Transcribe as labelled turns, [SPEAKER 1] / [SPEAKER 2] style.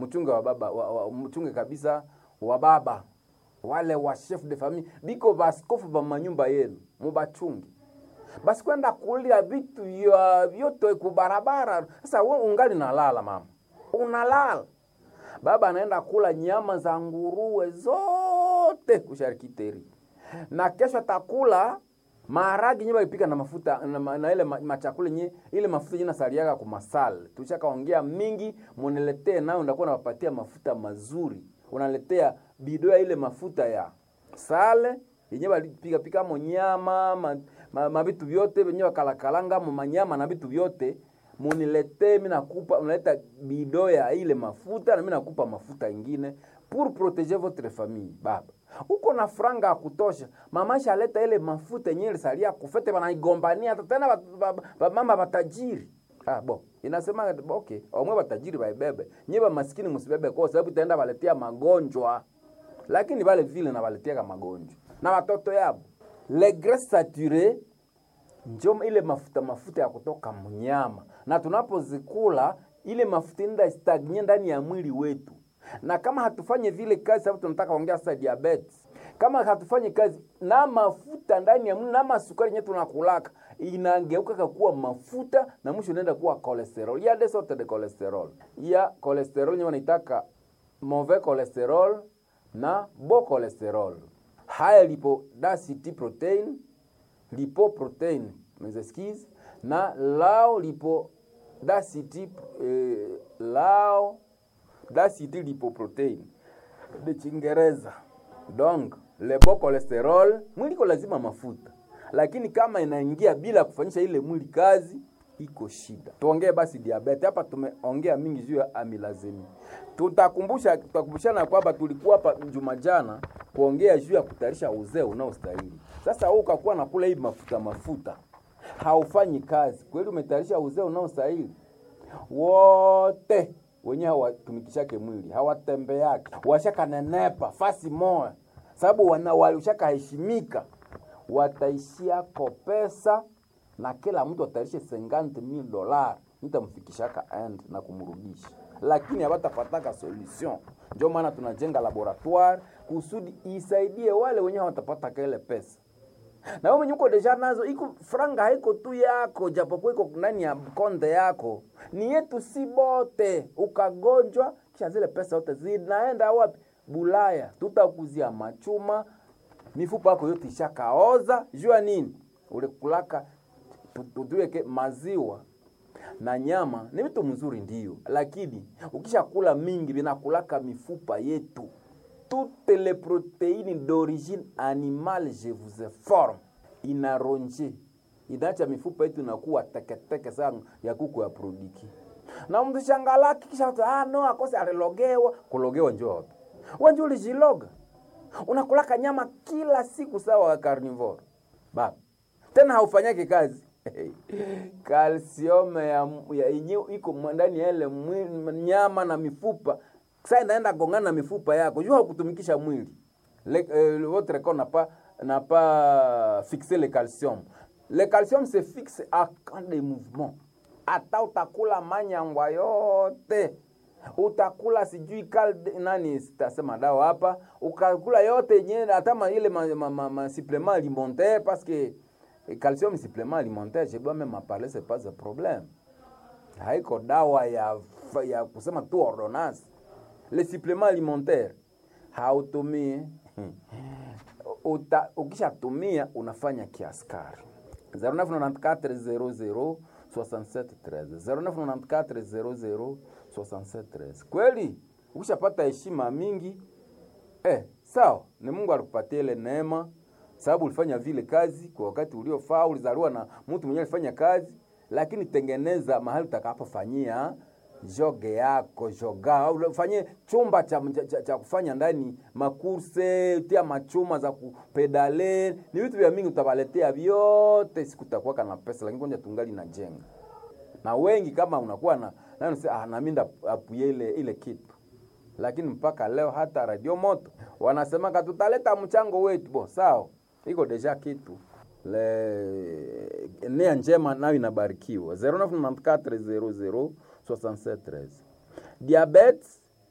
[SPEAKER 1] mchunge wa baba wa, wa, mchunge kabisa wa baba wale wa chef de famille biko baskofu ba manyumba yenu mubachunge basi kwenda kulia vitu ya vyote kubarabara. Sasa we ungali nalala mama, unalala baba anaenda kula nyama za nguruwe zote kusharikiteri, na kesho atakula maharagi nye balipika na mafuta na, ma- na ile ma- machakula nye ile mafuta nye nasaliaga ku masal. Tushakaongea mingi, muniletee nayo, ndakuwa nawapatia mafuta mazuri. Unaletea bido ya ile mafuta ya sale yenye balipika pika mo nyama ma, ma, ma vitu vyote venye wakalakalanga mo manyama na vitu vyote muniletee, mimi nakupa, unaleta bido ya ile mafuta na mimi nakupa mafuta ingine pour protéger votre famille. Baba uko na franga ya kutosha, mama shaleta ile mafuta yenye ilisalia kufete, banaigombania hata tena ba- ba- ba- mama batajiri Ah, bo inasema okay, omwe batajiri baibebe, nye ba maskini musibebe, kwa sababu itaenda baletea magonjwa lakini vale vile na baletiaka magonjwa na watoto yabo le graisse saturé njo ile mafuta mafuta ya kutoka mnyama, na tunapozikula ile mafuta inda stagnye ndani ya mwili wetu, na kama hatufanye vile kazi, sababu tunataka ongea sasa diabetes, kama hatufanye kazi na mafuta ndani ya mwili na masukari yenyewe tunakulaka inageuka kuwa mafuta na mwisho inaenda kuwa cholesterol. Ya des sortes de cholesterol, ya cholesterol yenyewe wanaitaka mauvais cholesterol na bon cholesterol. Haya lipo density protein lipoprotein mes excuses na lao lipo density eh, lao density lipoprotein de Kiingereza. Donc le bon cholesterol, mwili iko lazima mafuta, lakini kama inaingia bila kufanyisha ile mwili kazi iko shida. Tuongee basi diabetes. Hapa tumeongea mingi juu ya amilazemi. Tutakumbusha tutakumbushana kwamba tulikuwa hapa juma jana kuongea juu ya kutayarisha uzee unaostahili. Sasa wewe ukakuwa na kula hii mafuta mafuta, haufanyi kazi kweli, umetayarisha uzee unaostahili? Wote wenyewe hawatumikishake mwili, hawatembeake, washakanenepa fasi moya, sababu wana walishakaheshimika, wataishiako pesa na kila mtu ataishe 50000 dollars nitamfikishaka end na kumrudisha, lakini hawatapataka solution. Ndio maana tunajenga laboratoire kusudi isaidie wale wenyewe hawatapata kile pesa na wewe mwenye uko deja nazo, iko franga haiko tu yako, japokuwa iko ndani ya konde yako, ni yetu si bote. Ukagonjwa kisha zile pesa zote zinaenda wapi? Bulaya. Tutakuzia machuma, mifupa yako yote ishakaoza. Jua nini? Ulikulaka tutuweke maziwa na nyama ni vitu mzuri ndio, lakini ukishakula mingi vinakulaka mifupa yetu toutes les protéines d'origine animale je vous informe inaronje inaacha mifupa yetu inakuwa teketeke sana ya kuku ya produki na mtu shangalaki kisha watu, ah no akose alilogewa kulogewa njoo wapi wenje ulijiloga unakulaka nyama kila siku sawa wa carnivore baba tena haufanyake kazi kalsiome ya, ya yenyewe iko ndani ya ile mwili- nyama na mifupa sasa inaenda gongana na mifupa yako jua hakutumikisha mwili le, euh, votre corps n'a pas n'a pas fixé le calcium le calcium se fixe à quand des mouvements hata utakula manyangwa yote utakula sijui kalde, nani sitasema dawa hapa ukakula yote yenyewe hata ma- ile ma, ma, ma, ma supplément alimentaire parce que eh, calcium supplément alimentaire je dois même en parler c'est pas un problème haiko dawa ya, ya kusema tu ordonnance le supplément alimentaire hautumii uta, ukishatumia unafanya kiaskari 0994 00 0994 kweli ukishapata heshima mingi eh, sawa ni mungu alikupatia ile neema sababu ulifanya vile kazi kwa wakati uliofaa ulizaliwa na mtu mwenyewe alifanya kazi lakini tengeneza mahali utakapofanyia joge yako joga au ufanye chumba cha, cha, cha kufanya ndani makurse tia machuma za kupedale ni vitu vya mingi utawaletea vyote siku utakuwa na pesa lakini kwanza tungali najenga na wengi kama unakuwa na nani sasa ah, nami apuye ile ile kitu lakini mpaka leo hata radio moto wanasemaka tutaleta mchango wetu bo sawa iko deja kitu le nia njema nayo inabarikiwa 099400 6713 diabetes